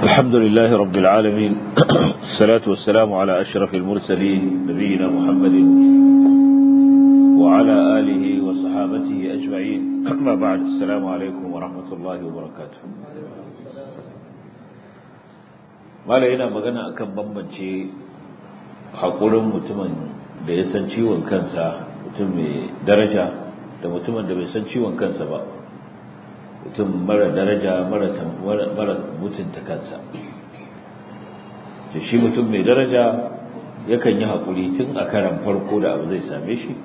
الحمد لله رب العالمين الصلاة والسلام على أشرف المرسلين نبينا محمد وعلى آله وصحابته أجمعين أما بعد السلام عليكم ورحمة الله وبركاته ما لقينا مغانا أكم بمبنشي haƙurin mutumin da ya san ciwon kansa mutum mai daraja da mutumin da bai san ciwon kansa ba mutum mara daraja mara mutunta kansa shi mutum mai daraja yakan yi haƙuri tun a karan farko da abu zai same shi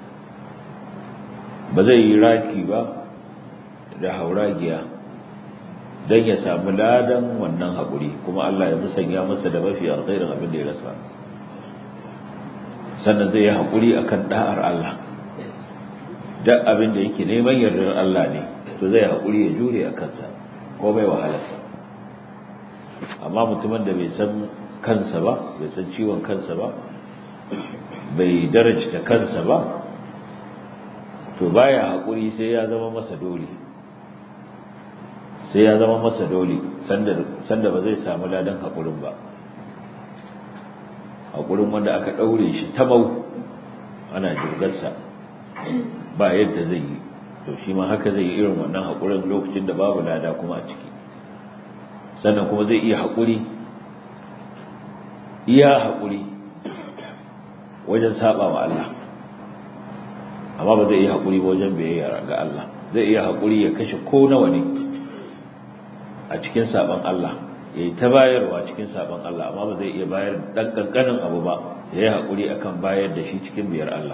ba zai yi raki ba da hauragiya don ya samu ladan wannan haƙuri kuma Allah ya musanya masa da mafi alkhairin abin da ya rasa sannan zai yi haƙuri a kan ɗa'ar Allah duk abin da yake neman yardar Allah ne to zai haƙuri ya jure a kansa ko bai wahalarsa amma mutumin da bai san kansa ba bai san ciwon kansa ba bai darajta kansa ba to baya haƙuri sai ya zama masa dole sai ya zama masa dole sanda ba zai samu ladan haƙurin ba haƙurin wanda aka ɗaure shi ta mau ana jirgarsa ba yadda zai yi to shi ma haka zai yi irin wannan haƙurin lokacin da babu lada kuma a ciki sannan kuma zai iya haƙuri iya haƙuri wajen saba wa Allah amma ba zai iya haƙuri wajen biyayya ga Allah zai iya haƙuri ya kashe ko nawa ne a cikin saban Allah ya yi ta bayarwa cikin sabon Allah amma ba zai iya bayar ɗan ƙanƙanin abu ba ya yi haƙuri akan bayar da shi cikin biyar Allah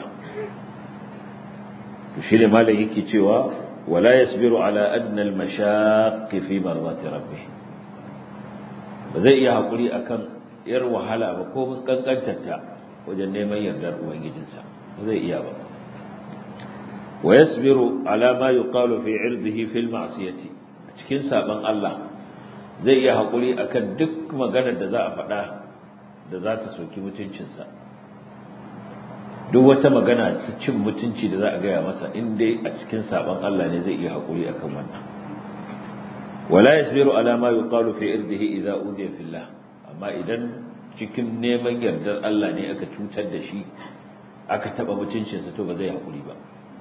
to shi ne malam yake cewa wala yasbiru ala adna al-mashaq fi mardati rabbih ba zai iya haƙuri akan yar wahala ba ko mun kankantarta wajen neman yardar ubangijinsa ba zai iya ba wa yasbiru ala ma yuqalu fi irdihi fil ma'siyati cikin sabon Allah zai iya haƙuri akan duk maganar da za a faɗa da za ta soki mutuncinsa duk wata magana ta cin mutunci da za a gaya masa in dai a cikin saɓon Allah ne zai iya haƙuri akan wannan wala yasbiru ala ma yuqalu fi irdihi idza udiya fillah amma idan cikin neman yardar Allah ne aka cutar da shi aka taɓa mutuncinsa to ba zai haƙuri ba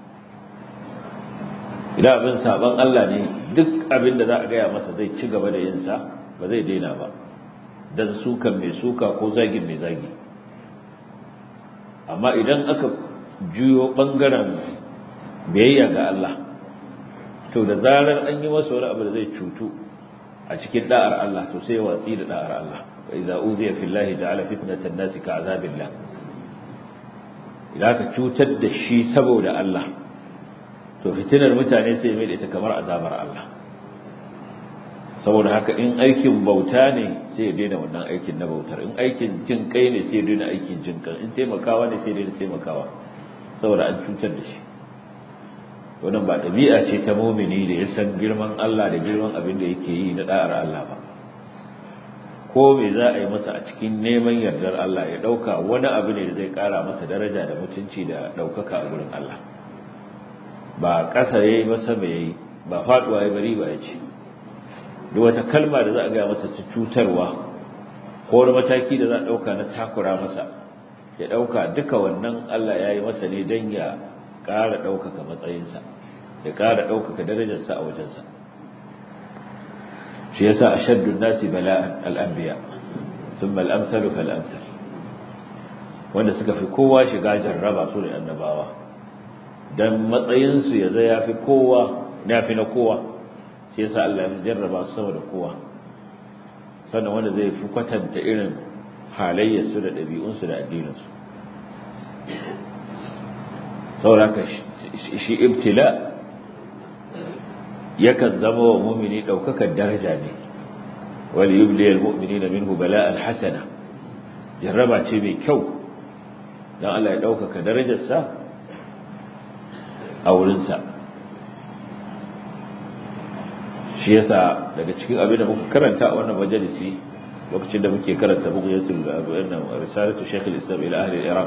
idan abin saban Allah ne duk abin da za a gaya masa zai ci gaba da yin sa ba zai daina ba dan sukan mai suka ko zagin mai zagi amma idan aka juyo bangaren biyayya ga Allah to da zarar an yi masa wani abu da zai cutu a cikin da'ar Allah to sai watsi da da'ar Allah wa idza uziya fillahi ja'ala fitnatan nasi ka'azabillah idan ka cutar da shi saboda Allah to fitinar mutane sai mai da ita kamar azabar Allah saboda haka in aikin bauta ne sai ya daina wannan aikin na bautar in aikin jin kai ne sai ya daina aikin jin kai in taimakawa ne sai ya daina taimakawa saboda an cutar da shi wannan ba ɗabi'a ce ta mumini da ya san girman Allah da girman abin da yake yi na da'ar Allah ba ko me za a yi masa a cikin neman yardar Allah ya ɗauka wani abu ne da zai ƙara masa daraja da mutunci da ɗaukaka a gurin Allah ba ƙasa ya yi masa mai yi ba faɗuwa ya bari ba ya ce duk wata kalma da za a gaya masa ta cutarwa ko wani mataki da za a ɗauka na takura masa ya ɗauka duka wannan Allah ya yi masa ne don ya ƙara ɗaukaka matsayinsa ya ƙara ɗaukaka darajarsa a wajensa shi yasa ashaddun nasi bala'an al'anbiya thumma al-amsalu fal-amsal wanda suka fi kowa shiga jarraba su ne annabawa dan matsayinsu ya zai yafi kowa fi na kowa shi yasa Allah ya jarraba su sama da kowa sannan wanda zai fi kwatanta irin halayyarsu da ɗabi'unsu da addininsu sauraka shi ibtila yakan zama wa mumini ɗaukakar daraja ne wali yubli al-mu'minina minhu bala'an hasana jarraba ce mai kyau dan Allah ya ɗaukaka darajarsa a wurinsa shi yasa daga cikin abin da muka karanta a wannan majalisi lokacin da muke karanta bughyatul risalatu shaykh al-islam ila ahli iraq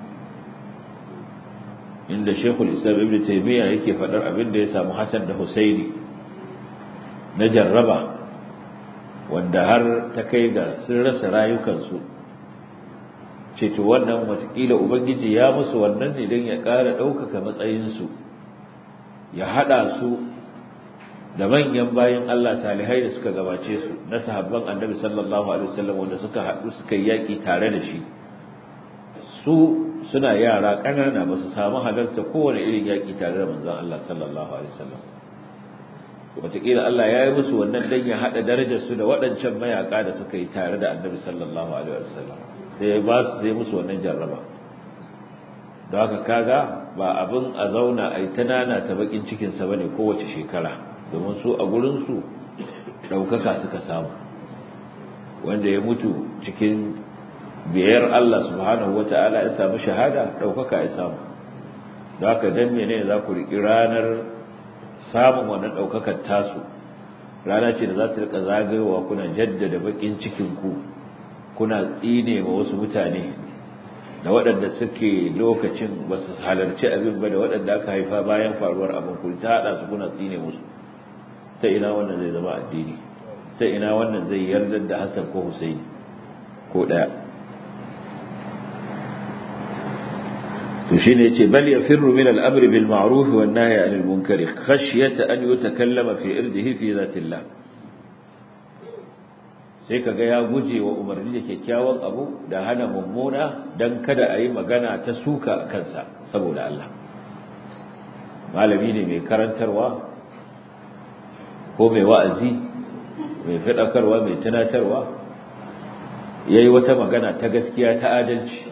inda shaykh al-islam ibn taymiyyah yake fadar abin da ya samu hasan da husaini na jarraba wanda har ta kai ga sun rasa rayukansu ce to wannan watakila ubangiji ya musu wannan ne don ya ƙara ɗaukaka matsayinsu ya haɗa su da manyan bayan Allah salihai da suka gabace su na sahabban annabi sallallahu alaihi wasallam wanda suka haɗu suka yi yaƙi tare da shi su suna yara ƙanana ba su samu halarta kowane irin yaƙi tare da manzon Allah sallallahu alaihi wasallam wataƙila Allah ya yi musu wannan dan ya haɗa darajar su da waɗancan mayaƙa da suka yi tare da annabi sallallahu alaihi wasallam sai ya ba su sai musu wannan jarraba don haka kaga ba abin a zauna a yi ta nana ta bakin cikinsa ba ne kowace shekara domin su a gurinsu ɗaukaka suka samu wanda ya mutu cikin biyar Allah subhanahu wa ta'ala ya samu shahada ɗaukaka ya samu don haka don mene za ku riƙi ranar samun wannan ɗaukakar tasu rana ce da za ta riƙa zagayowa kuna jaddada baƙin cikinku kuna tsine wa wasu mutane da waɗanda suke lokacin ba su halarci abin ba da waɗanda aka haifa bayan faruwar abin ku ta haɗa su kuna tsine musu ta ina wannan zai zama addini ta ina wannan zai yarda da Hassan ko Husaini ko ɗaya to shine yace bal yafirru min al-amri bil ma'ruf wan nahyi 'anil munkari khashyata an yutakallama fi irdihi fi zatillah sai kaga ya guje wa umarni da kyakkyawan abu da hana mummuna dan kada a yi magana ta suka a kansa saboda Allah malami ne mai karantarwa ko mai wa'azi mai faɗakarwa mai tunatarwa yayi wata magana ta gaskiya ta adalci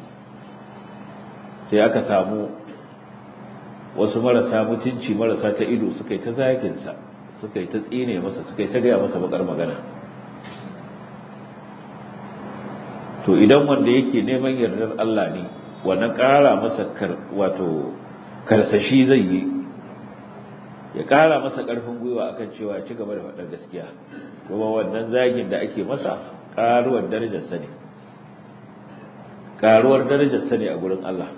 sai aka samu wasu marasa mutunci marasa ta ido suka yi ta zaginsa suka yi ta tsine masa suka yi ta gaya masa bakar magana to idan wanda yake neman yardar Allah ne wannan ƙara masa wato karsashi zai yi ya ƙara masa ƙarfin gwiwa akan cewa ya ci gaba da faɗar gaskiya kuma wannan zagin da ake masa ƙaruwar darajarsa ne ƙaruwar darajarsa ne a gurin Allah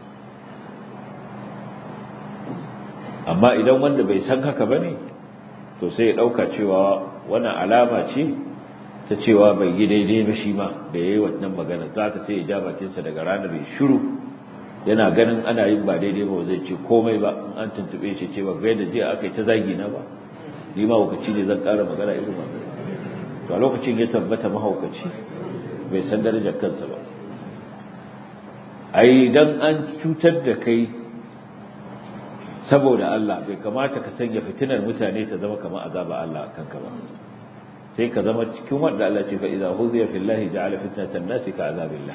amma idan wanda bai san haka ba ne to sai ya ɗauka cewa wannan alama ce ta cewa bai yi daidai ba shi ma da ya yi wannan magana za ka sai ya ja bakinsa daga ranar ya shiru yana ganin ana yin ba daidai ba zai ce komai ba in an tuntuɓe shi ce ba ga yadda jiya aka yi ta zagi na ba ni ma hukaci ne zan ƙara magana irin ba to a lokacin ya tabbata mahaukaci bai san darajar kansa ba ai dan an cutar da kai saboda Allah bai kamata ka sanya fitinar mutane ta zama kamar azaba Allah kanka ba sai ka zama cikin wanda Allah ce fa idza huziya fillahi ja'ala fitnatan nasi ka azabillah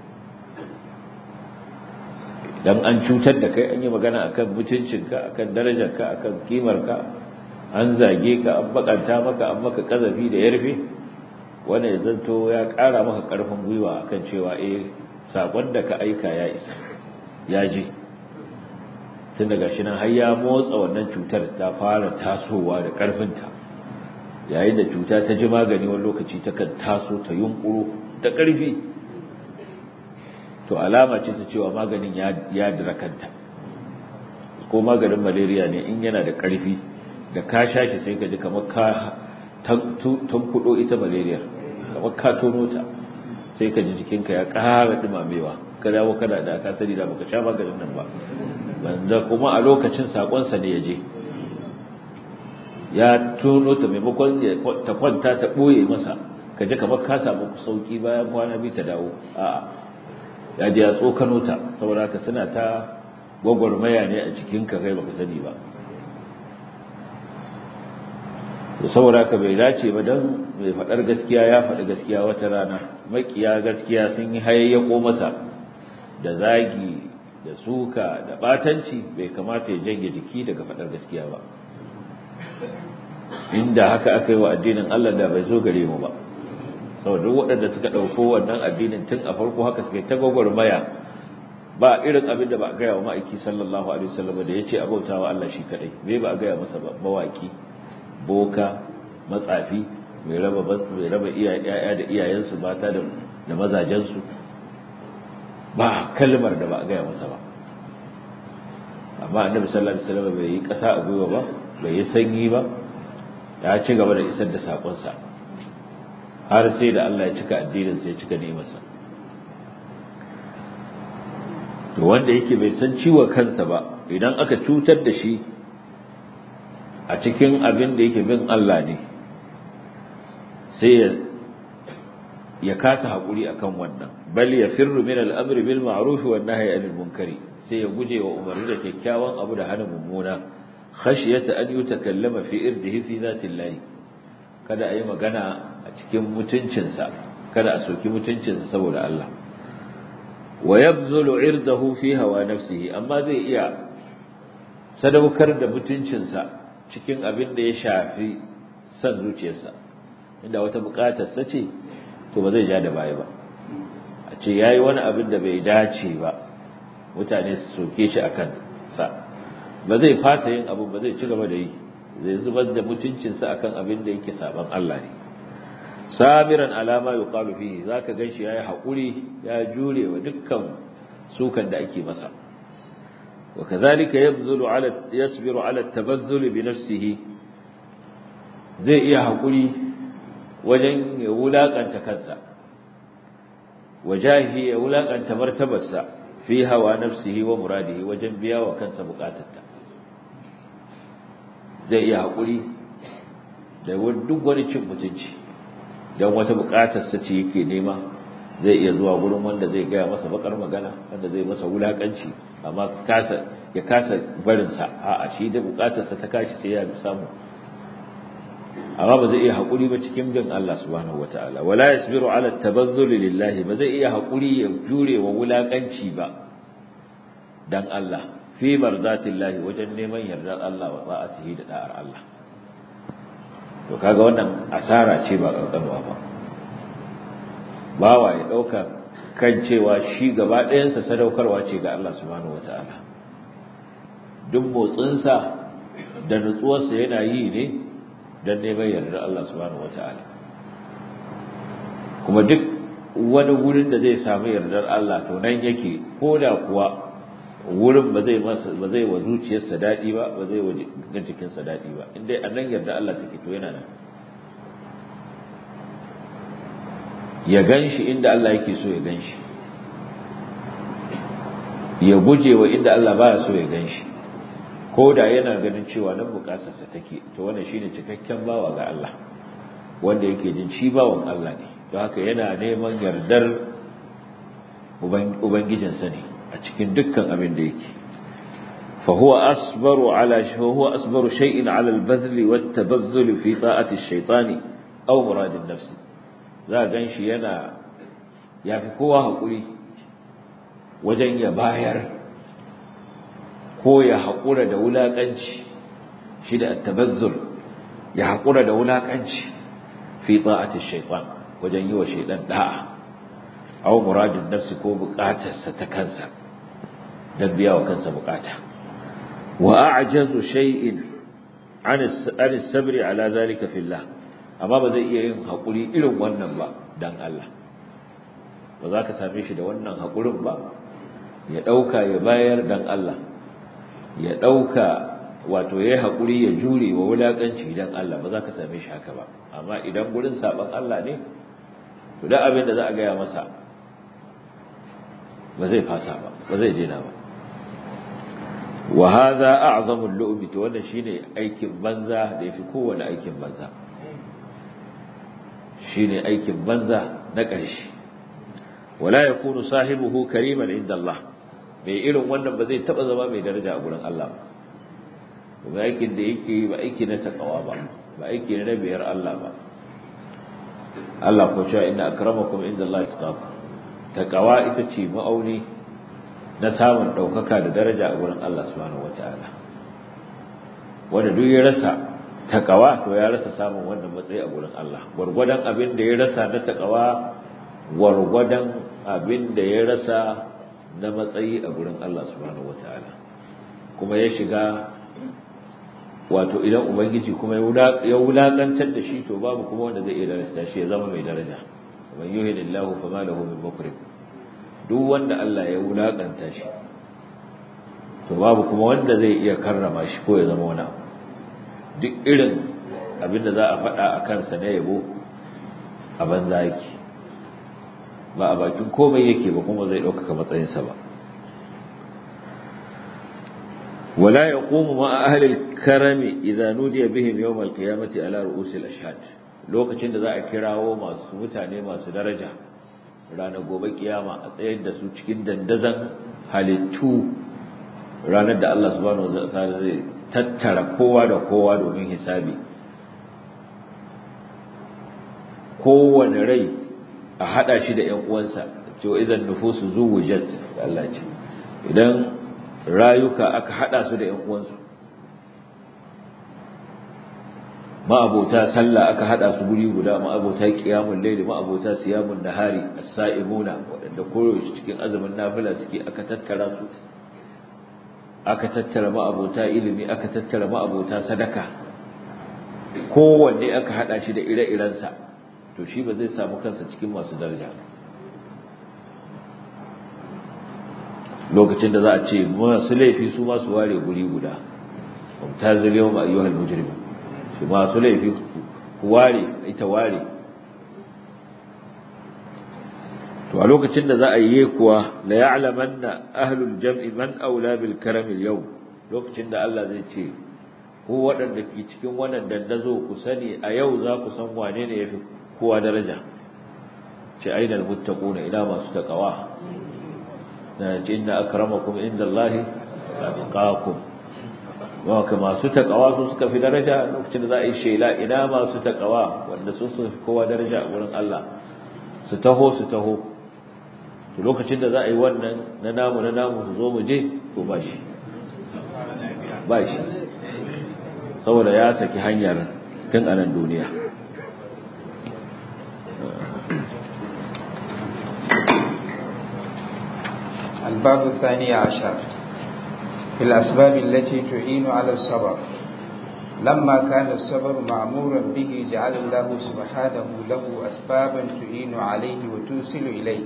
dan an cutar da kai an yi magana akan mutuncinka akan darajarka akan kimarka an zage ka an bakanta maka an maka kazafi da yarfe wanda ya zanto ya ƙara maka ƙarfin gwiwa akan cewa eh sakon da ka aika ya isa ya je tun daga shi nan har ya motsa wannan cutar ta fara tasowa da ƙarfinta yayin da cuta ta ji magani wani lokaci ta kan taso ta yunkuro da ƙarfi to alama ce ta cewa maganin ya dira kanta ko maganin malaria ne in yana da ƙarfi da ka sha shi sai ka ji kamar ka tankudo ita malaria kamar ka tono ta sai ka ji jikinka ya ƙara dumamewa ka dawo kana da ka sani da baka sha maganin nan ba wanda kuma a lokacin sakonsa ne ya je ya tono ta maimakon ta kwanta ta ɓoye masa ka ji kamar ka samu sauki bayan kwana biyu ta dawo a'a ya je ya tsokano ta saboda ka suna ta gwagwarmaya ne a cikin ka kai baka sani ba to saboda ka bai dace ba dan mai faɗar gaskiya ya faɗi gaskiya wata rana makiya gaskiya sun yi hayayyako masa da zagi da suka da batanci bai kamata ya janye jiki daga faɗar gaskiya ba inda haka aka yi wa addinin Allah da bai zo gare mu ba saboda waɗanda suka ɗauko wannan addinin tun a farko haka suka yi ta gwagwarmaya ba irin abin da ba a gaya wa ma'aiki sallallahu alaihi wasallam da ya ce abauta wa Allah shi kaɗai me ba a gaya masa ba mawaki boka matsafi mai raba mai raba iyaye da iyayensu mata da da mazajensu ba kalmar da ba a gaya masa ba amma annabi sallallahu alaihi wasallam bai yi ƙasa a gwiwa ba bai yi sanyi ba ya ci gaba da isar da sakonsa har sai da Allah ya cika addinin sai ya cika ni'imarsa to wanda yake bai san ciwon kansa ba idan aka cutar da shi a cikin abin da yake bin Allah ne sai ya ya kasa hakuri akan wannan bal ya firru min al-amri bil ma'ruf wa nahyi anil munkari sai ya guje wa umarni da kyakkyawan abu da hana mummuna khashiyata an yutakallama fi irdihi fi zatillahi kada ayi magana a cikin mutuncinsa kada a soki mutuncinsa saboda Allah wa yabzulu irdahu fi hawa nafsihi amma zai iya sadaukar da mutuncinsa cikin abin da ya shafi san zuciyarsa inda wata bukatar sa ce to ba zai ja da baya ba a ce yayi wani abin da bai dace ba mutane su soke shi akan sa ba zai fasa yin abu ba zai ci gaba da yi zai zubar da mutuncinsa akan abin da yake saban Allah ne sabiran alama yuqalu fihi zaka ganshi yayi hakuri ya jure wa dukkan sukan da ake masa وكذلك يبذل على يصبر على التبذل بنفسه zai iya hakuri wajen ya wulakanta kansa wajahi ya wulakanta martabarsa fi hawa nafsihi wa muradihi wajen biya wa kansa bukatarta zai iya hakuri da duk wani cin mutunci don wata bukatarsa ce yake nema zai iya zuwa gurin wanda zai gaya masa bakar magana wanda zai masa wulakanci amma kasa ya kasa barin sa a'a shi da bukatarsa ta kashi sai ya samu amma ba zai iya hakuri ba cikin bin Allah subhanahu wataala wala yasbiru ala tabazzul lillahi ba zai iya hakuri ya jure wa wulakanci ba dan Allah fi marzatillahi wajen neman yardar Allah wa ta'atihi da da'ar Allah to kaga wannan asara ce ba kankanwa ba bawa ya dauka kan cewa shi gaba ɗayansa sadaukarwa ce ga Allah subhanahu wataala duk motsinsa da nutsuwarsa yana yi ne don neman yardar Allah subhanahu wataala kuma duk wani wurin da zai samu yardar Allah to nan yake ko da kuwa wurin ba zai masa ba zai wa zuciyarsa daɗi ba ba zai wa jikinsa daɗi ba in dai annan yarda Allah take to yana nan ya ganshi inda Allah yake so ya ganshi ya guje wa inda Allah baya so ya ganshi ko da yana ganin cewa nan bukatarsa take to wannan shine cikakken bawa ga Allah wanda yake jin shi bawan Allah ne don haka yana neman yardar ubangijinsa ne a cikin dukkan abin da yake فهو أصبر على هو أصبر شيء على البذل والتبذل في طاعة الشيطان أو مراد النفس ذا ganshi yana yafi kowa hakuri wajen ya bayar ko ya haƙura da wulaƙanci shi da tabazzul ya haƙura da wulaƙanci fi ta'ati shaytan wajen yi wa shaytan da'a aw muradin nafsi ko buƙatarsa ta kansa dan biya wa kansa buƙata wa a'jazu shay'in an as-sabri ala zalika fillah amma ba zai iya yin haƙuri irin wannan ba dan Allah ba za ka same shi da wannan haƙurin ba ya ɗauka ya bayar dan Allah ya ɗauka wato ya yi haƙuri ya jure wa wulaƙanci don Allah ba za ka same shi haka ba amma idan gurin saɓon Allah ne to da abin da za a gaya masa ba zai fasa ba ba zai daina ba wa hadha a'zamu al-lu'bi to wannan shine aikin banza da yafi kowane aikin banza shine aikin banza na ƙarshe wala yakunu sahibuhu kariman inda Allah mai irin wannan ba zai taba zama mai daraja a gurin Allah ba ba aikin da yake ba aiki na takawa ba ba aiki na biyar Allah ba Allah ko cewa inna akramakum inda Allah taqakum takawa ita ce ma'auni na samun daukaka da daraja a gurin Allah subhanahu wataala wanda duk ya rasa takawa to ya rasa samun wannan matsayi a gurin Allah gurgurdan abin da ya rasa na takawa gurgurdan abin da ya rasa na matsayi a gurin Allah subhanahu wataala kuma ya shiga wato idan ubangiji kuma ya wulakantar da shi to babu kuma wanda zai iya daraja shi ya zama mai daraja man yuhidillahu fama lahu min mukrim duk wanda Allah ya wulakanta shi to babu kuma wanda zai iya karrama shi ko ya zama wani duk irin abinda za a faɗa a kansa na yabo a banza yake ba a bakin komai yake ba kuma zai ɗaukaka matsayinsa ba ولا يقوم مع أهل الكرم إذا نودي بهم يوم القيامة على رؤوس الأشهاد lokacin da za a kirawo masu mutane masu daraja ranar gobe kiyama a tsayar da su cikin dandazan halittu ranar da Allah subhanahu wa ta'ala zai tattara kowa da kowa domin hisabi kowane rai a hada shi da ƴan uwansa to idan nufusu zuwujat Allah ce idan rayuka aka hada su da ƴan uwansu ma'abota sallah aka hada su guri guda ma'abota qiyamul layl ma'abota siyamun nahari as-sa'imuna wadanda koyaushe cikin azumin nafila suke aka tattara su aka tattara ma'abota ilimi aka tattara ma'abota sadaka kowanne aka hada shi da ire-irensa to shi ba zai samu kansa cikin masu daraja lokacin da za a ce masu laifi su masu ware guri guda mumtazil yawma ayyuhal mujrimun su masu laifi ku ware ita ware to a lokacin da za a yi kuwa la ya'lamanna ahlul jam'i man aula bil karam al yawm lokacin da Allah zai ce ko waɗanda ke cikin wannan dandazo ku sani a yau za ku san wane ne yafi kowa daraja ce ainal muttaquna ila masu taqwa na ce inna akramakum indallahi atqakum wa ka masu taqwa su suka fi daraja lokacin da za a yi shela ina masu taqwa wanda su su kowa daraja a wurin Allah su taho su taho to lokacin da za a yi wannan na namu na namu su zo mu je to ba shi ba shi saboda ya saki hanyar tun anan duniya الباب الثاني عشر في الأسباب التي تعين على الصبر لما كان الصبر معمورا به جعل الله سبحانه له أسبابا تعين عليه وتوصل إليه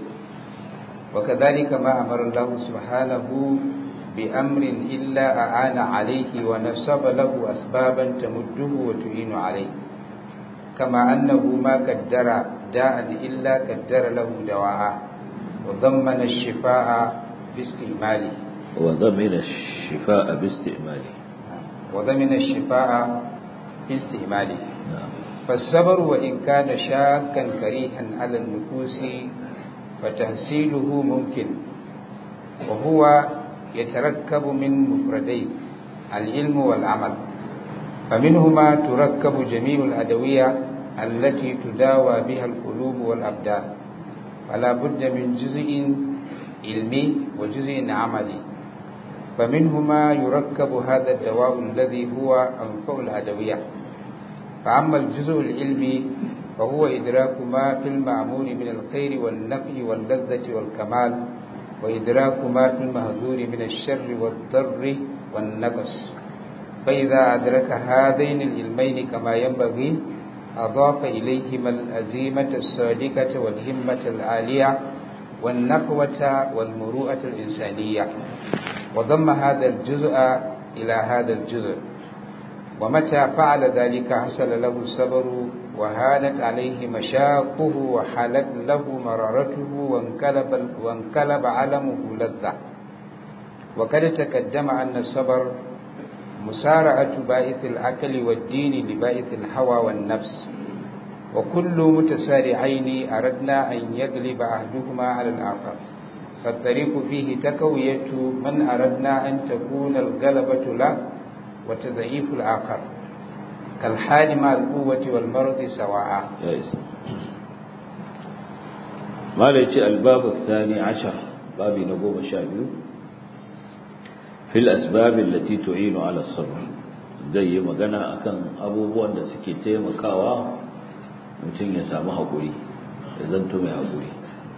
وكذلك ما أمر الله سبحانه بأمر إلا أعان عليه ونصب له أسبابا تمده وتعين عليه كما أنه ما قدر داء إلا قدر له دواء وضمن الشفاء باستعماله وضمن الشفاء باستعماله وضمن الشفاء باستعماله نعم فالصبر وإن كان شاكا كريها على النفوس فتحصيله ممكن وهو يتركب من مفردين العلم والعمل فمنهما تركب جميع الأدوية التي تداوى بها القلوب والأبدان فلا بد من جزء علمي وجزء عملي فمنهما يركب هذا الدواء الذي هو أنفع الأدوية فأما الجزء العلمي فهو إدراك ما في المعمول من الخير والنفع واللذة والكمال وإدراك ما في المهذور من الشر والضر والنقص فإذا أدرك هذين العلمين كما ينبغي أضاف إليهما الأزيمة الصادقة والهمة العالية والنقوة والمروءة الإنسانية وضم هذا الجزء إلى هذا الجزء ومتى فعل ذلك حصل له الصبر وهانت عليه مشاقه وحالت له مرارته وانقلب, وانقلب علمه لذة وقد تقدم أن الصبر مسارعة بائث العقل والدين لبائث الهوى والنفس وكل متسارعين أردنا أن يغلب أحدهما على الآخر فالطريق فيه تكوية من أردنا أن تكون الغلبة له وتضعيف الآخر كالحال مع القوة والمرض سواء جائز ما ليش الباب الثاني عشر باب نقوم شابيو في الأسباب التي تعين على الصبر zai yi magana akan abubuwan da suke taimakawa mutum ya samu haƙuri ya zanto mai haƙuri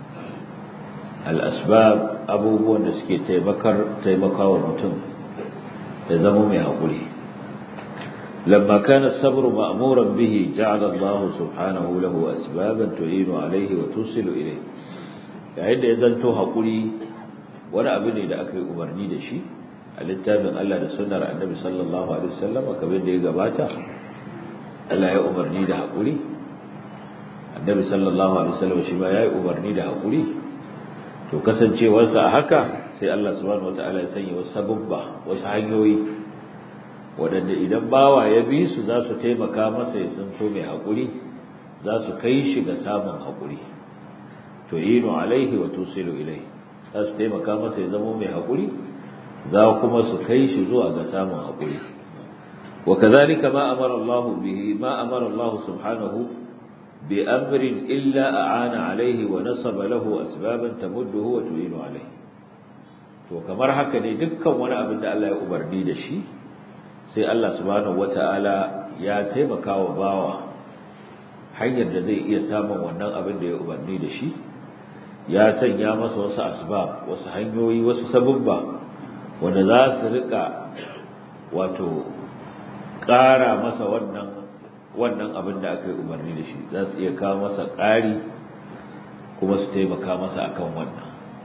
al'asbab abubuwan da suke taimakawa mutum ya zama mai haƙuri لما كان الصبر مأمورا به جعل الله سبحانه له أسبابا تعين عليه وتوصل إليه yayin da ya zanto haƙuri wani abu ne da aka yi umarni da shi a littafin Allah da sunnar annabi sallallahu alaihi wasallam kamar da ya gabata Allah ya umarni da haƙuri annabi annabi sallallahu alaihi wasallam shi ma yayi umarni da hakuri to kasancewarsa a haka sai Allah subhanahu wataala ya sanya wasu sababba wasu hanyoyi waɗanda idan bawa ya bi su za su taimaka masa ya santo mai hakuri za su kai shi ga samun hakuri to yinu alaihi wa tusilu ilai za su taimaka masa ya zama mai hakuri za kuma su kai shi zuwa ga samun hakuri وكذلك ما أمر الله به ما أمر الله سبحانه بأمر إلا أعان عليه ونصب له أسبابا تمده وتعين عليه to kamar haka ne dukkan wani abin da Allah ya umarni da shi sai Allah subhanahu wataala ya taimaka wa bawa hanyar da zai iya samun wannan abin da ya umarni da shi ya sanya masa wasu asbab wasu hanyoyi wasu sababba wanda za su rika wato ƙara masa wannan wannan abin da aka yi umarni da shi za su iya kawo masa ƙari kuma su taimaka masa akan wannan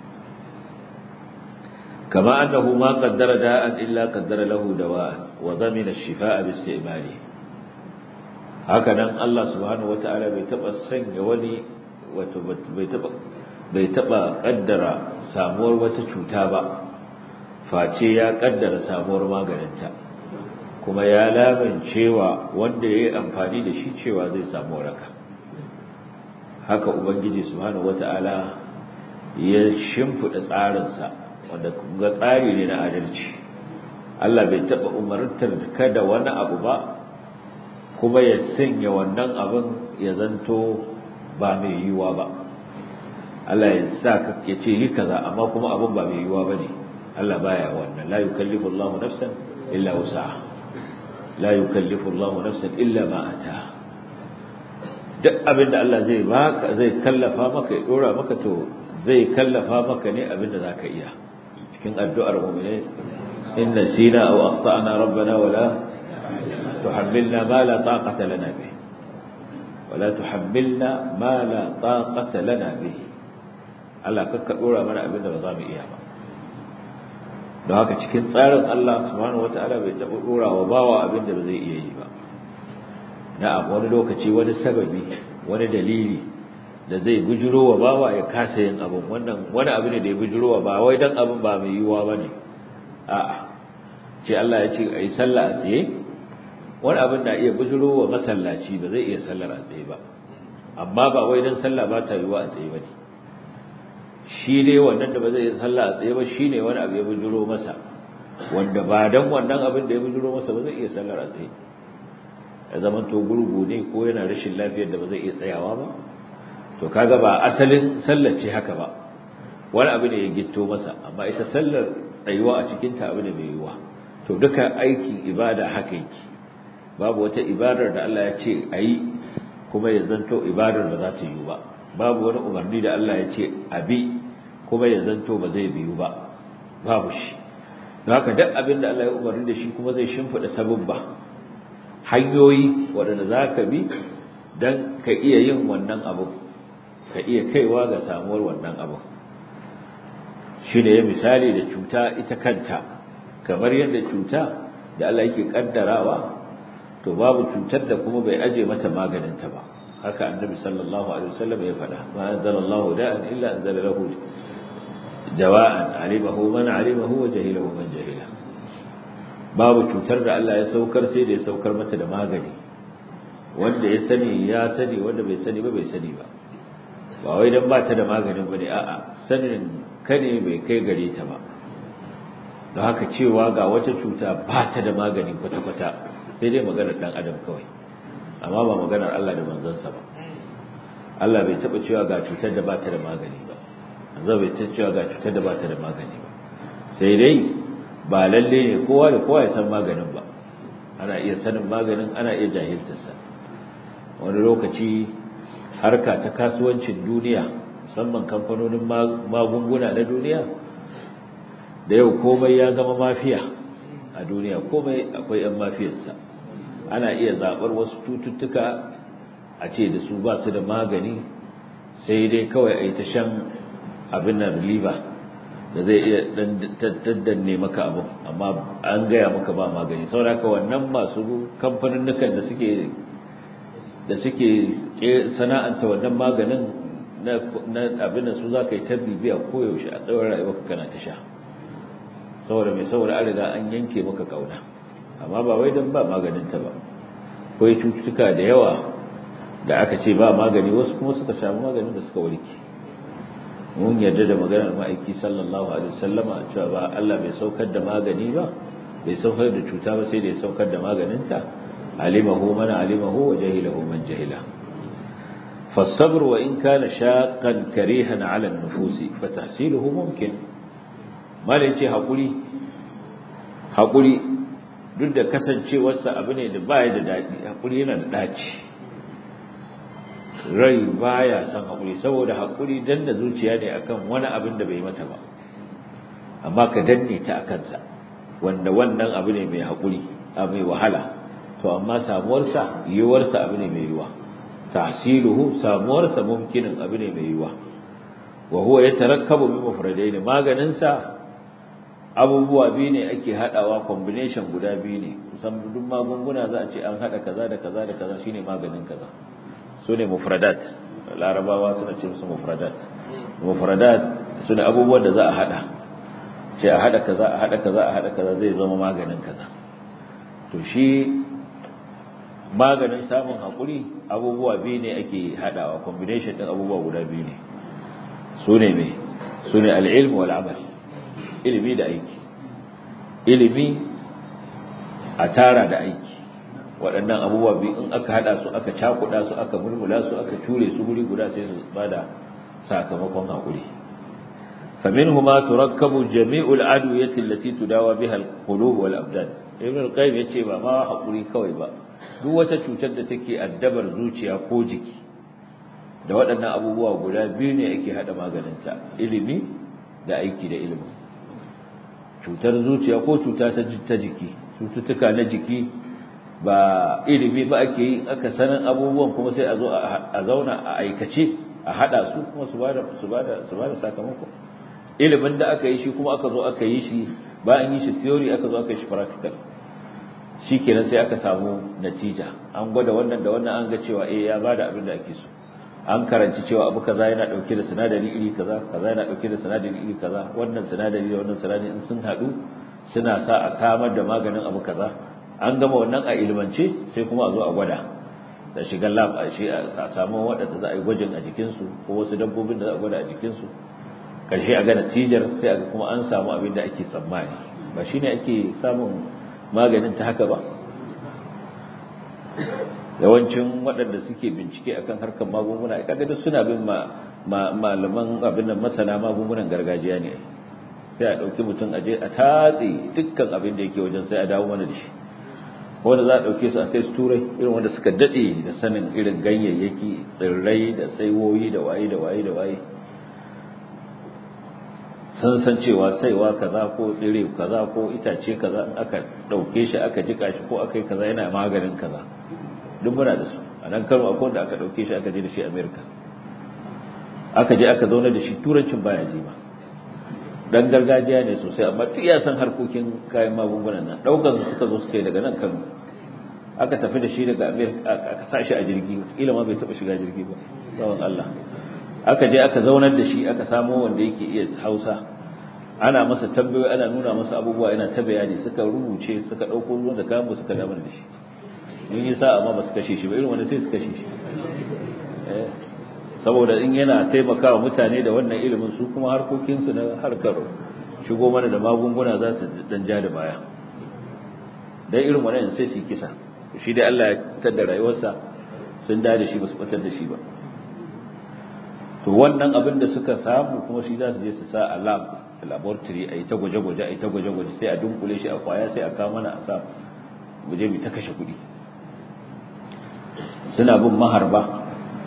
kama annahu ma qaddara da'an illa qaddara lahu dawa'an wa dhamina ash-shifaa'a bi-istimali haka nan Allah subhanahu wata'ala bai taba sanya wani wato bai taba bai taba kaddara samuwar wata cuta ba face ya kaddara samuwar maganinta kuma ya cewa wanda ya yi amfani da shi cewa zai samu waraka haka ubangiji subhanahu wata'ala ya shimfiɗa tsarinsa wanda ga tsari ne na adalci Allah bai taɓa umartar kada wani abu ba kuma ya sanya wannan abin ya zanto ba mai yiwuwa ba Allah ya sa ya ce yi kaza amma kuma abin ba mai yiwuwa ba ne Allah baya wannan la yukallifu Allahu nafsan illa wusaha la yukallifu Allahu nafsan illa ma ataha duk abinda Allah zai baka zai kallafa maka ya dora maka to zai kallafa maka ne abinda zaka iya cikin addu'ar mu'mini inna sina aw akhtana rabbana wala tuhammilna ma la taqata lana bih wala tuhammilna ma la taqata lana bih Allah kakka dora mana abinda ba za mu iya ba don haka cikin tsarin Allah subhanahu wata'ala bai taɓa ɗora wa bawa abin da ba zai iya yi ba na wani lokaci wani sababi wani dalili da zai bujiro wa bawa ya kasa yin abin wannan wani abu ne da ya bujiro wa ba wai dan abin ba mai yiwuwa ba ne a'a ce Allah ya ce a yi sallah a tsaye wani abin na iya bujiro wa masallaci ba zai iya sallar a tsaye ba amma ba wai dan sallah ba ta yiwuwa a tsaye ba ne shi dai wannan da ba zai yi sallah a tsaye ba shi ne wani abu ya bujiro masa wanda ba dan wannan abin da ya bujiro masa ba zai iya sallar a tsaye ya zama to gurgu ne ko yana rashin lafiyar da ba zai iya tsayawa ba to kaga ba asalin sallar ce haka ba wani abu ne ya gitto masa amma ita sallar tsayuwa a cikin ta abu ne mai yiwuwa to duka aikin ibada haka yake babu wata ibadar da Allah ya ce ayi kuma ya zanto ibadar ba za ta yiwu ba babu wani umarni da Allah ya ce abi kuma ya zanto ba zai biyu ba babu shi don haka duk abin da Allah ya umarni da shi kuma zai shimfiɗa sababba hanyoyi waɗanda za ka bi don ka iya yin wannan abu ka iya kaiwa ga samuwar wannan abu shi ne misali da cuta ita kanta kamar yadda cuta da Allah yake kaddarawa to babu cutar da kuma bai aje mata maganinta ba haka annabi sallallahu alaihi wasallam ya faɗa ma anzalallahu da'an illa anzala lahu dawa'an alimahu man alimahu wa jahilahu man jahila babu cutar da Allah ya saukar sai da ya saukar mata da magani wanda ya sani ya sani wanda bai sani ba bai sani ba ba wai dan ba ta da maganin bane a'a sanin kane bai kai gare ta ba don haka cewa ga wata cuta ba ta da magani kwata-kwata sai dai maganar dan adam kawai amma ba maganar Allah da manzansa ba Allah bai taba cewa ga cutar da ba ta da magani ba manzo bai taba cewa ga cutar da ba ta da magani ba sai dai ba lalle ne kowa da kowa ya san maganin ba ana iya sanin maganin ana iya jahiltarsa wani lokaci harka ta kasuwancin duniya musamman kamfanonin magunguna na duniya da yau komai ya zama mafiya a duniya komai akwai 'yan mafiyarsa ana iya zaɓar wasu cututtuka a ce da su ba su da magani sai dai kawai a yi ta shan abin nan liver da zai iya daddanne maka abu amma an gaya maka ba magani saboda wannan masu kamfanin da suke da suke sana'anta wannan maganin na abin da su za ka yi ta bibiya koyaushe a tsawon rayuwarka kana ta sha saboda mai saboda an riga an yanke maka kauna amma ba wai don ba maganinta ba akwai cututtuka da yawa da aka ce ba magani wasu kuma suka samu maganin da suka warke mun yarda da maganar ma'aiki sallallahu alaihi wasallama cewa ba Allah bai saukar da magani ba bai saukar da cuta ba sai da ya saukar da maganinta alimahu man alimahu wa jahilahu man jahila فالصبر وإن كان شاقا كريها على النفوس فتحصيله ممكن ما لنشي حقولي حقولي duk da kasancewarsa abu ne da baya da daɗi haƙuri yana da ɗaci rai baya son haƙuri saboda haƙuri danna zuciya ne akan wani abin da bai mata ba amma ka danne ta a kansa wanda wannan abu ne mai haƙuri abu mai wahala to amma samuwarsa yiwuwarsa abu ne mai yiwuwa tahsiluhu samuwarsa mumkinin abu ne mai yiwuwa wa huwa yatarakkabu min mufradaini maganin sa abubuwa biyu ne ake hadawa combination guda biyu ne kusan duk magunguna za a ce an hada kaza da kaza da kaza shine maganin kaza su ne mufradat larabawa suna ce musu mufradat mufradat su ne abubuwan da za a hada ce a hada kaza a hada kaza a hada kaza zai zama maganin kaza to shi maganin samun haƙuri abubuwa biyu ne ake hadawa combination din abubuwa guda biyu ne su ne me su ne al'ilmu wal amal ilimi da aiki ilimi a tara da aiki waɗannan abubuwa biyu in aka hada su aka cakuɗa su aka mulmula su aka ture su guri guda sai su bada sakamakon haƙuri فمنهما تركب جميع الأدوية التي تداوى بها القلوب والأبدان ابن القيم yace ba ma hakuri kawai ba duk wata cutar da take addabar zuciya ko jiki da waɗannan abubuwa guda biyu ne ake hada maganinta ilimi da aiki da ilimi cutar zuciya ko cuta ta jiki cututtuka na jiki ba ilimi ba ake yi aka sanin abubuwan kuma sai a zo a zauna a aikace a hada su kuma su bada su bada su bada sakamako ilimin da aka yi shi kuma aka zo aka yi shi bayan yi shi theory aka zo aka yi shi practical shi kenan sai aka samu natija an gwada wannan da wannan an ga cewa eh ya bada abin da ake so an karanci cewa abu kaza yana dauke da sinadari iri kaza kaza yana dauke da sinadari iri kaza wannan sinadari da wannan sinadari in sun hadu suna sa a samar da maganin abu kaza an gama wannan a ilmance sai kuma a zo a gwada da shigar lab a shi a samu waɗanda za a yi gwajin a jikinsu ko wasu dabbobin da za a gwada a jikinsu karshe a ga natijar sai a kuma an samu abin da ake tsammani ba shine ake samun maganin ta haka ba yawancin waɗanda suke bincike akan harkar magunguna kaga duk suna bin malaman abin nan masana magungunan gargajiya ne sai a ɗauki mutum aje a tatse dukkan abin da yake wajen sai a dawo mana da shi wanda za a ɗauke su a kai su turai irin wanda suka daɗe da sanin irin ganyayyaki tsirrai da saiwoyi da waye da waye da waye sun san cewa saiwa kaza ko tsire kaza ko itace kaza in aka ɗauke shi aka jika shi ko aka yi kaza yana maganin kaza duk muna da su a nan kano akwai wanda aka ɗauke shi aka je da shi amerika aka je aka zauna da shi turancin baya ji ba dan gargajiya ne sosai amma duk ya san harkokin kayan magungunan nan ɗaukar su suka zo suka yi daga nan kano aka tafi da shi daga amerika aka sa shi a jirgi kila ma bai taɓa shiga jirgi ba tsawon allah aka je aka zaunar da shi aka samo wanda yake iya hausa ana masa tambayoyi ana nuna masa abubuwa yana ta bayani suka rubuce suka ɗauko ruwan da kayan suka damar da shi in yi sa amma ba su kashe shi ba irin wanda sai su kashe shi saboda in yana taimakawa mutane da wannan ilimin su kuma harkokinsu na harkar shigo mana da magunguna za ta dan ja da baya dan irin wannan sai su yi kisa shi dai Allah ya fitar da rayuwarsa sun da da shi ba su fitar da shi ba to wannan abin da suka samu kuma shi za su je su sa a lab laboratory a yi ta gwaje-gwaje a yi ta gwaje-gwaje sai a dunkule shi a kwaya sai a kawo mana a sa mu je mu ta kashe kuɗi suna bin maharba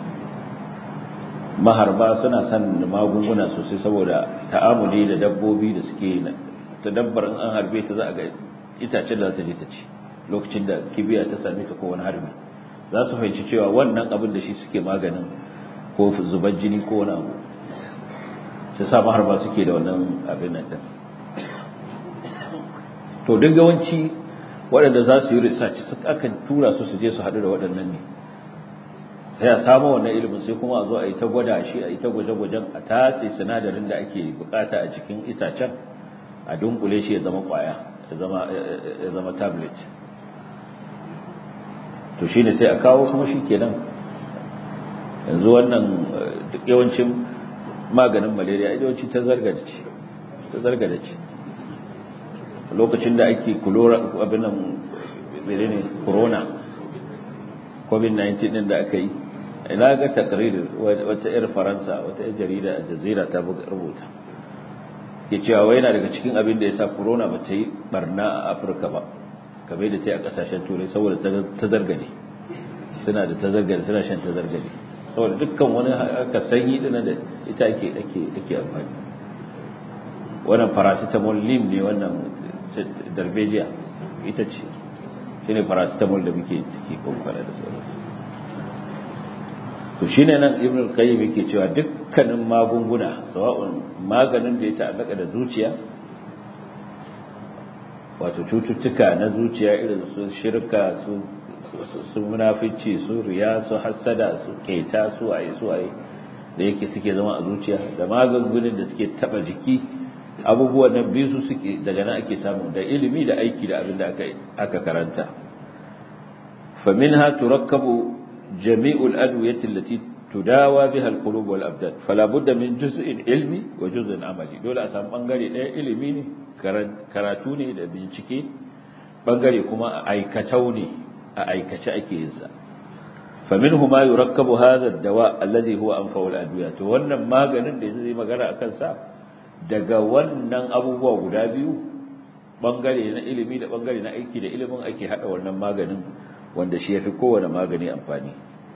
maharba suna son magunguna sosai saboda ta'amuli da dabbobi da suke ta dabbar in an harbe ta za a ga itacen da za ta je ta ci lokacin da kibiya ta same ta ko wani harbi za su fahimci cewa wannan abin da shi suke maganin ko zubar jini ko wani abu sai sa maharba suke da wannan abin nan din to duk yawanci waɗanda za su yi research su akan tura su su je su haɗu da waɗannan ne sai a samu wannan ilimin sai kuma a zo a yi ta gwada shi a yi ta gwaje-gwajen a tatse sinadarin da ake bukata a cikin itacen a dunkule shi ya zama kwaya ya zama tablet to shi ne sai a kawo kuma shi kenan yanzu wannan duk yawancin maganin malaria yawanci ta zargada ce ta zargada ce lokacin da ake kulora abin nan ne corona covid-19 din da aka yi ina ga takririr wata yar faransa wata yar jarida a jazira ta rubuta ke cewa wai yana daga cikin abin da ya sa corona ba ta yi barna a afirka ba kamar da ta yi a kasashen turai saboda ta zargade suna da ta zargade suna shan ta zargade saboda dukkan wani aka sanyi dina da ita ake ake ake amfani wannan paracetamol lim ne wannan darbejiya ita ce shine paracetamol da muke ciki kwakwara da sauransu to shine nan ibn al-qayyim yake cewa dukkanin magunguna sawa'un maganin da ya ta'allaka da zuciya wato cututtuka na zuciya irin su shirka su su munafici su riya su hasada su keta su ayi su ayi da yake suke zama a zuciya da magungunan da suke taba jiki abubuwan nan biyu su suke daga nan ake samu da ilimi da aiki da abin da aka aka karanta faminha turakkabu jami'ul adwiyati allati tudawa biha alqulub wal abdan fala budda min juz'in ilmi wa juz'in amali dole a samu bangare daya ilimi ne karatu ne da bincike bangare kuma a aikatau ne a aikace ake yin sa faminhu ma yurakkabu hadha ad-dawa alladhi huwa anfa'ul adwiya to wannan maganin da zai magana akan sa daga wannan abubuwa guda biyu bangare na ilimi da bangare na aiki da ilimin ake hada wannan maganin wanda shi yafi kowane magani amfani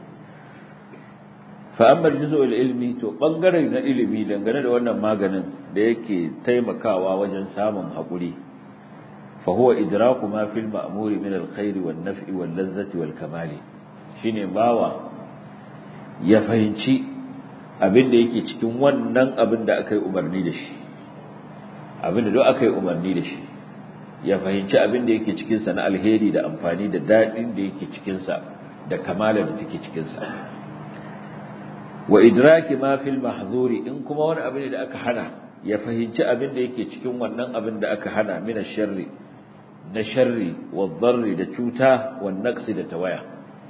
fa amma juz'ul ilmi to bangare na ilimi dangane da wannan maganin da yake taimakawa wajen samun hakuri fa huwa idraku ma fil ma'muri min al-khair wan naf'i wal ladzati wal kamali shine bawa ya fahimci abin da yake cikin wannan abin da aka yi umarni da shi abin da duk aka yi umarni da shi ya fahimci abin da yake cikinsa na alheri da amfani da daɗin da yake cikinsa da kamalar da take cikinsa wa idraki ma fil mahzuri in kuma wani abin da aka hana ya fahimci abin da yake cikin wannan abin da aka hana min sharri na sharri wa dharri da cuta wa naqsi da tawaya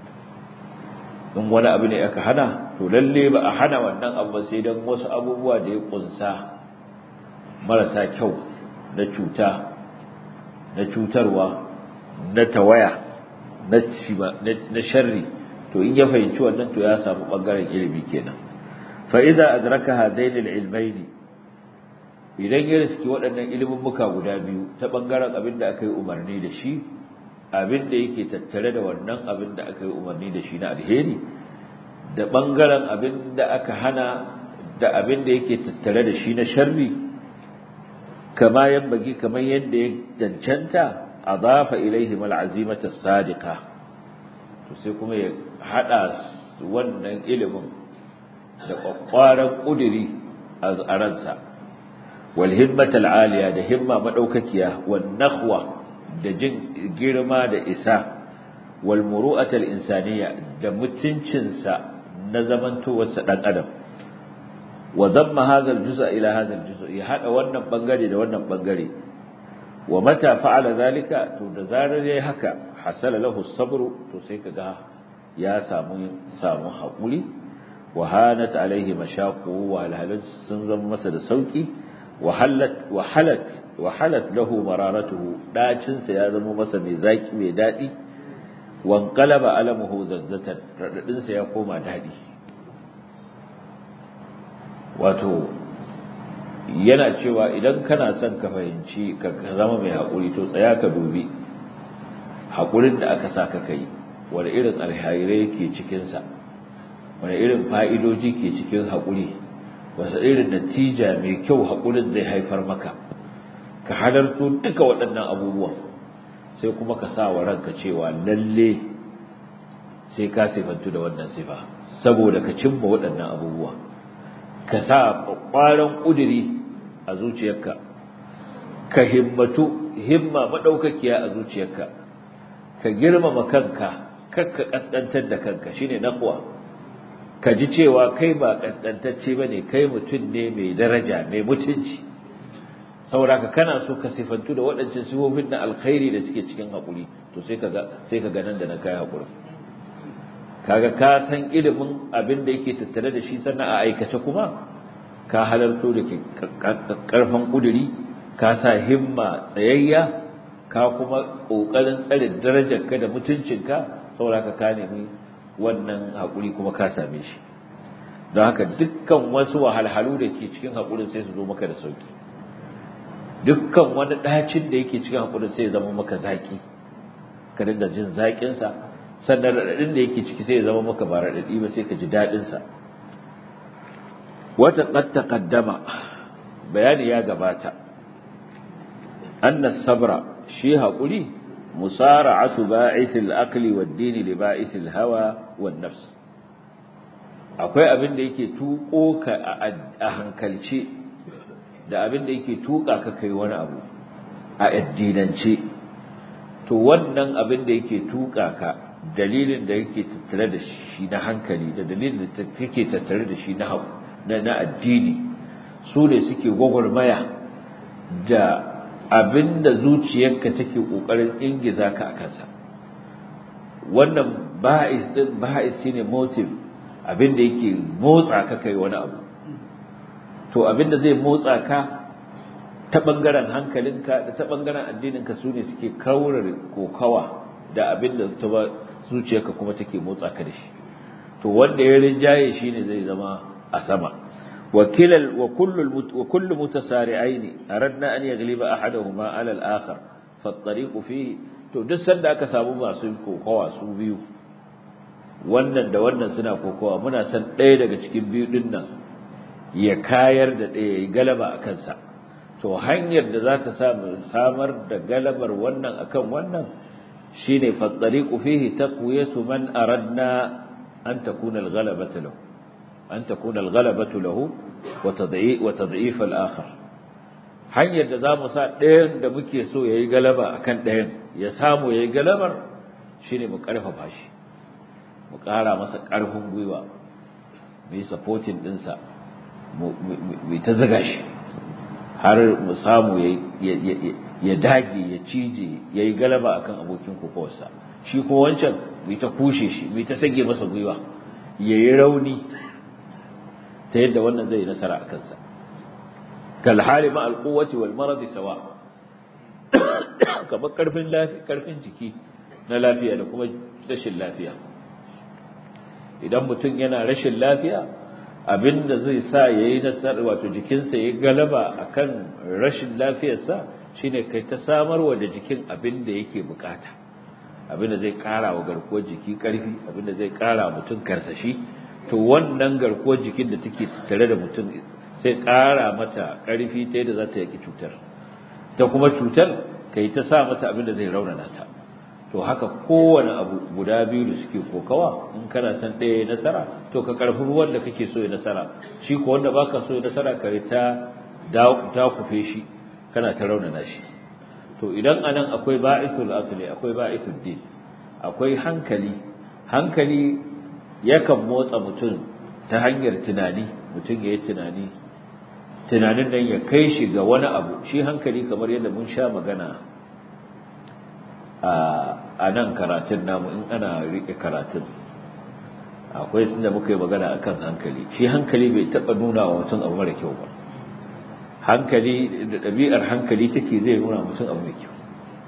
in wani abu ne aka hana to lalle ba a hana wannan abu sai dan wasu abubuwa da ya kunsa marasa kyau na cuta na cutarwa na tawaya na na sharri to in ya fahimci wannan to ya samu bangaren ilimi kenan fa idza adraka hadain alilmain idan ya riski waɗannan ilimin muka guda biyu ta bangaren abin da aka yi umarni da shi abin da yake tattare da wannan abin da aka yi umarni da shi na alheri da ɓangaren abin da aka hana da abin da yake tattare da shi na sharri kama bagi kamar yadda ya cancanta a zafa ilaihi mal'azimata sadiqa to sai kuma ya haɗa wannan ilimin da ƙwaƙwaran ƙuduri a ransa wal himmatal aliya da himma maɗaukakiya wan nakhwa da jin girma da isa wal muru'atal insaniya da mutuncinsa na zamantowarsa dan adam wa damma hadha al-juz'a ila hadha al-juz' ya hada wannan bangare da wannan bangare wa mata fa'ala zalika to da zarar yayi haka hasala lahu as-sabr to sai kaga ya samu samu hakuri wa hanat alaihi mashaqu wa alhalat sun zama masa da sauki wahalat wahalat wahalat lahu mararatuhu dacin sa ya zama masa mai zaki mai dadi wanqalaba alamuhu zazzatan radadin sa ya koma dadi wato yana cewa idan kana son ka fahimci ka zama mai hakuri to tsaya ka dubi hakurin da aka saka kai wani irin alhairai ke cikin sa wani irin fa'idoji ke cikin hakuri wasu irin natija mai kyau haƙurin zai haifar maka ka halarto duka waɗannan abubuwan sai kuma ka sa wa ranka cewa lalle sai ka sifantu da wannan sifa saboda ka cimma waɗannan abubuwa ka sa ƙwaron ƙuduri a zuciyarka ka himmatu himma maɗaukakiya a zuciyarka ka girmama kanka kakka ƙasƙantar da kanka shine naqwa ka ji cewa kai ba kaskantacce bane kai mutum ne mai daraja mai mutunci saboda ka kana so ka sifantu da waɗancan sifofin na alkhairi da suke cikin haƙuri to sai ka ga sai ka ga nan da na kai haƙuri kaga ka san ilimin abin da yake tattare da shi sannan a aikace kuma ka halarto da karfan kuduri ka sa himma tsayayya ka kuma kokarin tsare darajarka da mutuncinka saboda ka ka nemi wannan haƙuri kuma ka same shi don haka dukkan wasu wahalhalu da ke cikin haƙurin sai su zo maka da sauki dukkan wani ɗacin da yake cikin haƙurin sai ya zama maka zaƙi ka dinga jin zaƙinsa sannan raɗaɗin da yake ciki sai ya zama maka ba raɗaɗi ba sai ka ji daɗinsa wata qad taqaddama bayani ya gabata anna sabra shi haƙuri musara'atu ba'ith al-aqli wad-din li ba'ith al-hawa wan-nafs akwai abin da yake tuko ka a hankalce da abin da yake tuka ka kai wani abu a addinance to wannan abin da yake tuka ka dalilin da yake tattare da shi na hankali da dalilin da yake tattare da shi na na addini su ne suke gwagwarmaya da abin da zuciyarka take kokarin ingiza ka a kansa wannan ba'is din ba'is shine motive abin da yake motsa ka kai wani abu to abin da zai motsa ka ta bangaren hankalinka da ta bangaren addininka su ne suke kaurar kokawa da abin da ta zuciyarka kuma take motsa ka da shi to wanda ya rinjaye shine zai zama a sama wakilal wa kullu wa kullu mutasari'aini aradna an yaghliba ahaduhuma ala al-akhar fa at-tariqu fihi to duk sanda aka samu masu kokawa su biyu wannan da wannan suna kokawa muna san ɗaya daga cikin biyu din nan ya kayar da ɗaya ya galaba a kansa to hanyar da za ta samu samar da galabar wannan akan wannan shine fattariqu fihi taqwiyatu man aradna an takuna al-ghalabatu lahu an takuna al-ghalabatu lahu wa tad'i wa tad'if al-akhar hanyar da zamu sa ɗayan da muke so yayi galaba akan ɗayan ya samu yayi galabar shine mu karfafa shi mu ƙara masa ƙarfin gwiwa mu yi supporting ɗinsa mu ta zaga shi har mu samu ya dage ya cije ya yi galaba akan abokin kokowarsa shi ko wancan mai ta kushe shi mai ta sage masa gwiwa ya yi rauni ta yadda wannan zai nasara a kansa kalhali ma alquwwati wal maradi sawa kamar karfin karfin jiki na lafiya da kuma rashin lafiya idan mutum yana rashin lafiya abinda zai sa yayi nasara wato jikinsa ya galaba akan rashin lafiyarsa shine kai ta samarwa da jikin abinda yake bukata abinda zai kara wa garkuwar jiki karfi abinda zai kara mutum karsashi to wannan garkuwar jikin da take tare da mutum sai kara mata karfi ta yadda za ta yaki cutar ta kuma cutar kai ta sa mata abinda zai raunana ta to haka kowane abu guda biyu da suke kokawa in kana san ɗaya nasara to ka karfi ruwan da kake so ya nasara shi ko wanda baka so ya nasara ka ta ta kufe shi kana ta raunana shi to idan anan akwai ba'isul asli akwai ba'isul din akwai hankali hankali yakan motsa mutum ta hanyar tunani mutum ya yi tunani tunanin nan ya kai shi ga wani abu shi hankali kamar yadda mun sha magana a nan karatun namu in ana riƙe karatun akwai sun da muka yi magana akan hankali shi hankali bai taɓa nuna wa mutum abu mara kyau ba hankali da ɗabi'ar hankali take zai nuna mutum abu mai kyau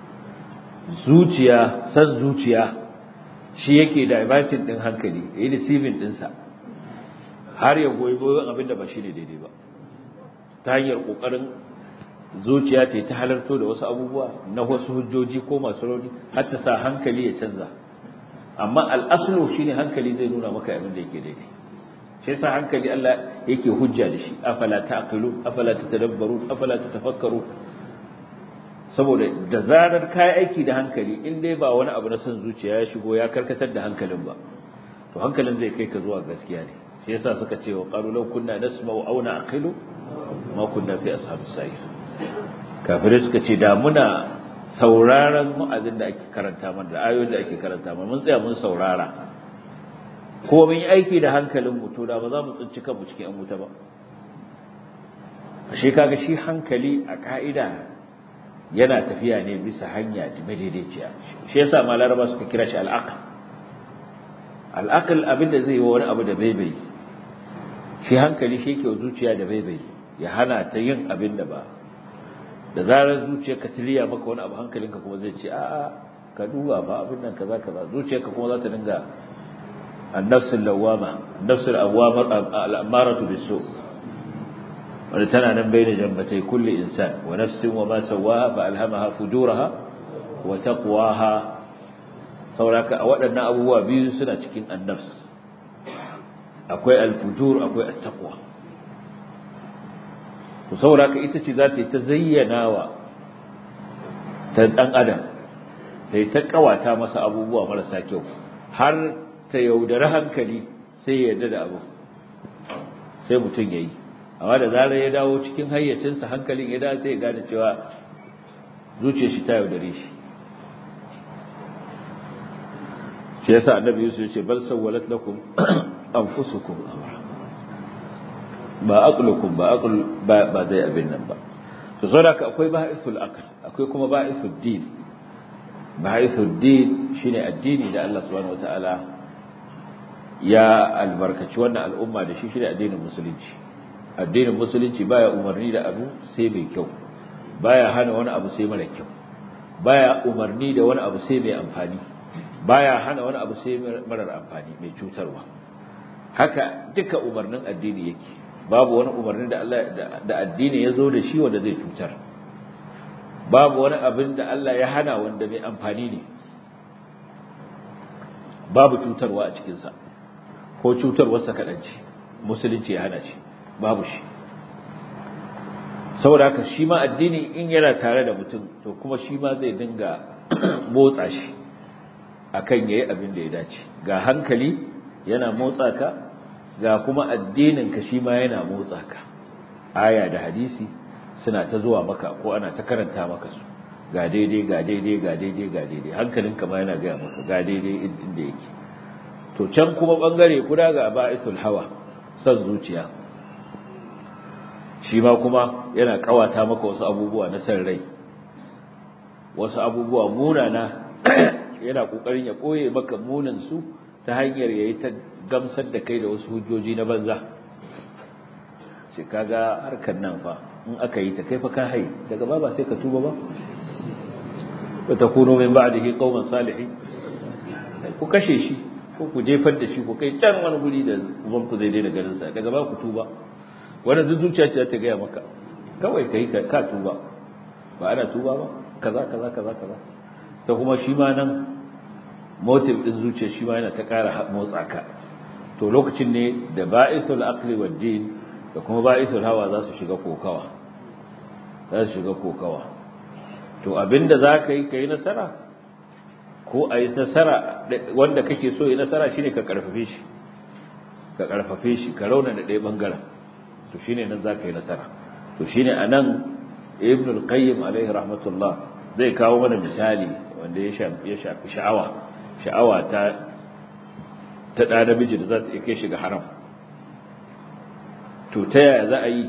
zuciya san zuciya shi yake da ibatin ɗin hankali ya yi deceiving ɗinsa har ya goyi goyon abin da ba shi ne daidai ba ta hanyar ƙoƙarin zuciya ta ta halarto da wasu abubuwa na wasu hujjoji ko masu rauni har ta sa hankali ya canza amma al'aslu shine hankali zai nuna maka abin da yake daidai shi yasa hankali Allah yake hujja da shi afala ta'qilu afala tatadabbaru afala tatafakkaru saboda da zarar kai aiki da hankali in dai ba wani abu na son zuciya ya shigo ya karkatar da hankalin ba to hankalin zai kai ka zuwa gaskiya ne shi yasa suka ce wa qalu law kunna nasma'u aw na'qilu ma kunna fi ashabis sa'ir kafirai suka ce da muna sauraron mu'azin da ake karanta mana da ayoyin da ake karanta mana mun tsaya mun saurara ko mun yi aiki da hankalin mu to da ba za mu tsinci kanmu cikin an wuta ba ashe kaga shi hankali a ka'ida yana tafiya ne bisa hanya da madaidaiciya shi yasa ma laraba suka kira shi al'aql al'aql abin da zai yi wani abu da baibai shi hankali shi yake zuciya da baibai ya hana ta yin abin da ba da zarar zuciyarka tiliya maka wani abu hankalinka kuma zai ce a'a ka duba ba abin nan kaza kaza zuciyarka kuma za ta dinga annafsul lawama annafsul awwama al'amaratu bisu wanda tana nan bai da jambatai kulli insan wa nafsin wa ma sawaha fa alhamaha fujuraha wa taqwaha sauraka a waɗannan abubuwa biyu suna cikin annafs akwai alfujur akwai attaqwa to sauraka ita ce za ta yi ta zayyanawa ta dan adam ta yi ta kawata masa abubuwa marasa kyau har ta yaudari hankali sai ya yarda da abu sai mutum ya yi amma da zarar ya dawo cikin hayyacinsa hankalin ya dawo sai ya gane cewa zuciyar shi ta yaudare shi shi yasa annabi Yusuf ya ce bal sawwalat lakum anfusukum amra ba aqlukum ba aql ba ba zai abin nan ba to saboda akwai ba'isul aql akwai kuma ba'isul din ba'isul din shine addini da Allah subhanahu wataala ya albarkaci wannan al'umma da shi shine addinin musulunci addinin musulunci baya umarni da abu sai mai kyau baya hana wani abu sai mara kyau baya umarni da wani abu sai mai amfani baya hana wani abu sai marar amfani mai cutarwa haka duka umarnin addini yake babu wani umarni da Allah da addini ya zo da shi wanda zai cutar babu wani abin da Allah ya hana wanda mai amfani ne babu cutarwa a cikinsa ko cutarwarsa kaɗanci musulunci ya hana shi babu shi saboda haka shi ma addini in yana tare da mutum to kuma shi ma zai dinga motsa shi akan yayi abin da ya dace ga hankali yana motsa ka ga kuma addinin ka shi ma yana motsa ka aya da hadisi suna ta zuwa maka ko ana ta karanta maka su ga daidai ga daidai ga daidai ga daidai hankalinka ma yana gaya maka ga daidai inda yake to can kuma bangare guda ga ba'isul hawa san zuciya shi ma kuma yana kawata maka wasu abubuwa na san rai wasu abubuwa munana yana kokarin ya koye maka munin su ta hanyar yayi ta gamsar da kai da wasu hujjoji na banza ce kaga harkar nan fa in aka yi ta kai fa ka hai daga ba ba sai ka tuba ba wa takunu min ba'dihi qauman salihin ku kashe shi ko ku jefar da shi ku kai can wani guri da uban ku zai daina ganin sa daga ba ku tuba wannan duk zuciya ce ta gaya maka kawai kai ka tuba ba ana tuba ba kaza kaza kaza kaza ta kuma shi ma nan motive din zuciya shi ma yana ta ƙara motsa ka to lokacin ne da ba'isul aqli wad din da kuma ba'isul hawa za su shiga kokawa za su shiga kokawa to abinda za ka yi ka yi nasara ko a yi nasara wanda kake so yi nasara shine ka karfafe shi ka karfafe shi ka rauna da ɗaya ɓangaren to shine nan za ka yi nasara to shine a nan ibn al-qayyim alaihi rahmatullah zai kawo mana misali wanda ya shafi sha'awa sha'awa ta ta ɗa namiji da za ta iya kai shi ga haram to ta yaya za a yi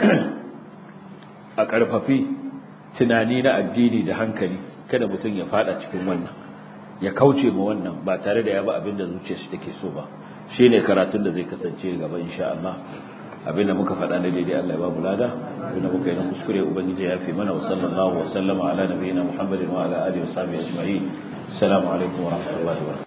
a ƙarfafi tunani na addini da hankali kada mutum ya fada cikin wannan ya kauce ma wannan ba tare da ya ba abin da zuciyarsa take so ba shine karatun da zai kasance gaba insha Allah abin da muka faɗa na daidai Allah ya ba mu lada abin da muka yi na kuskure ubangiji ya fi mana wa sallallahu wa sallama ala nabiyina Muhammadin wa ala alihi wa sahbihi ajma'in assalamu alaikum wa rahmatullahi wa barakatuh